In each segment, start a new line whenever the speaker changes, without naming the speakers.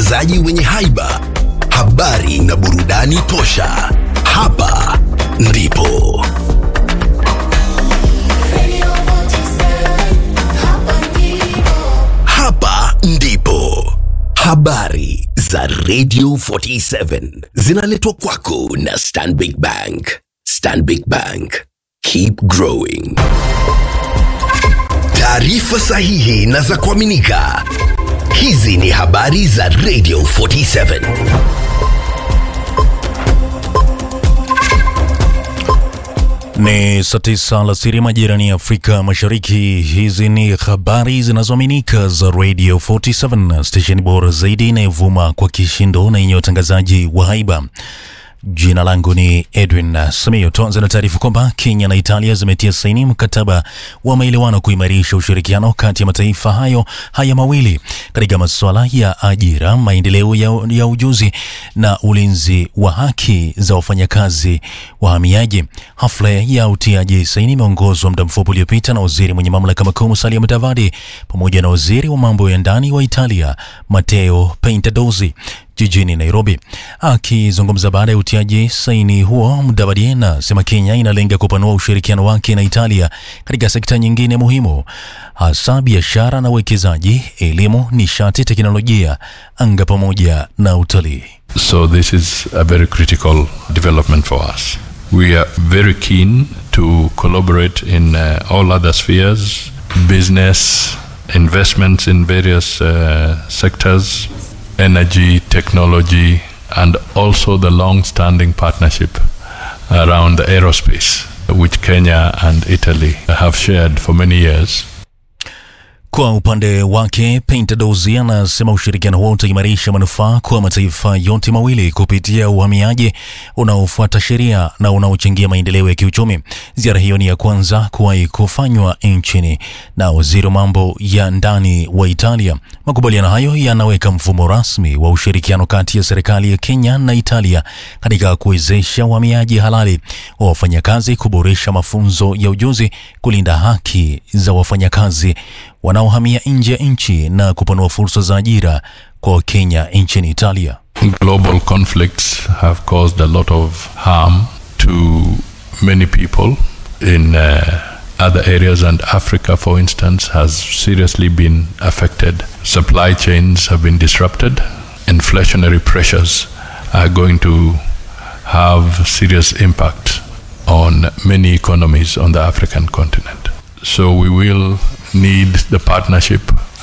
watangazaji wenye haiba, habari na burudani tosha. Hapa ndipo hapa ndipo habari za Radio 47 zinaletwa kwako na Stanbic Bank. Stanbic Bank, keep growing. Taarifa sahihi na za kuaminika. Hizi ni habari za Radio 47.
Ni saa tisa alasiri majirani ya Afrika Mashariki. Hizi ni habari zinazoaminika za Radio 47, stesheni bora zaidi inayovuma kwa kishindo na yenye utangazaji wa haiba. Jina langu ni Edwin Samio. Tuanze na taarifa kwamba Kenya na Italia zimetia saini mkataba wa maelewano kuimarisha ushirikiano kati ya mataifa hayo haya mawili katika masuala ya ajira, maendeleo ya, ya ujuzi na ulinzi wa haki za wafanyakazi wahamiaji. Hafla ya utiaji saini imeongozwa muda mfupi uliopita na waziri mwenye mamlaka makuu Musalia Mudavadi pamoja na waziri wa mambo ya ndani wa Italia Matteo Piantedosi jijini Nairobi. Akizungumza baada ya utiaji saini huo, Mudavadi anasema Kenya inalenga kupanua ushirikiano wake na Italia katika sekta nyingine muhimu, hasa biashara na uwekezaji, elimu, nishati, teknolojia, anga pamoja na utalii.
So this is a very critical development for us. We are very keen to collaborate in uh, all other spheres, business, investments in various uh, sectors, energy, technology, and also the long-standing partnership around aerospace, which Kenya and Italy have shared for many years.
Kwa upande wake Piantedosi anasema ushirikiano huo utaimarisha manufaa kwa mataifa yote mawili kupitia uhamiaji unaofuata sheria na unaochangia maendeleo ya kiuchumi. Ziara hiyo ni ya kwanza kuwahi kufanywa nchini na waziri wa mambo ya ndani wa Italia. Makubaliano hayo yanaweka mfumo rasmi wa ushirikiano kati ya serikali ya Kenya na Italia katika kuwezesha uhamiaji halali wa wafanyakazi, kuboresha mafunzo ya ujuzi, kulinda haki za wafanyakazi wanaohamia nje ya nchi na kupanua fursa za ajira kwa Wakenya nchini Italia.
Global conflicts have caused a lot of harm to many people in uh, other areas, and Africa, for instance, has seriously been affected. Supply chains have been disrupted. Inflationary pressures are going to have serious impact on many economies on the African continent. So we will need the partnership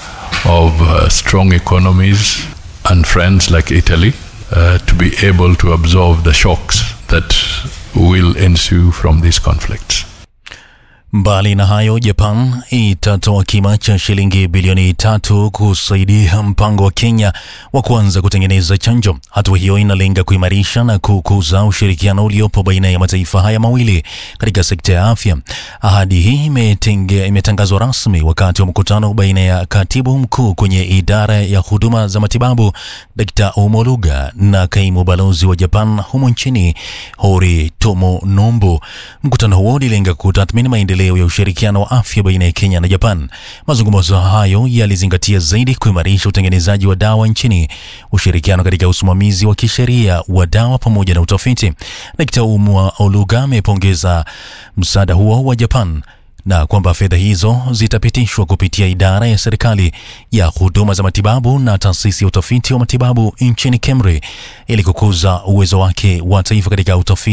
of uh, strong economies and friends like Italy uh, to be able to absorb the shocks that will ensue from these conflicts.
Mbali na hayo, Japan itatoa kima cha shilingi bilioni tatu kusaidia mpango wa Kenya wa kuanza kutengeneza chanjo. Hatua hiyo inalenga kuimarisha na kukuza ushirikiano uliopo baina ya mataifa haya mawili katika sekta ya afya. Ahadi hii imetenge- imetangazwa rasmi wakati wa mkutano baina ya katibu mkuu kwenye idara ya huduma za matibabu Dr. Omoluga na kaimu balozi wa Japan humo nchini Hori Tomo Nombo. Mkutano huo ulilenga kutathmini maendeleo ya ushirikiano wa afya baina ya Kenya na Japan. Mazungumzo hayo yalizingatia zaidi kuimarisha utengenezaji wa dawa nchini, ushirikiano katika usimamizi wa kisheria wa dawa pamoja na utafiti. Dkt. Umwa Oluga amepongeza msaada huo wa Japan na kwamba fedha hizo zitapitishwa kupitia idara ya serikali ya huduma za matibabu na taasisi ya utafiti wa matibabu nchini KEMRI ili kukuza uwezo wake wa taifa katika utafiti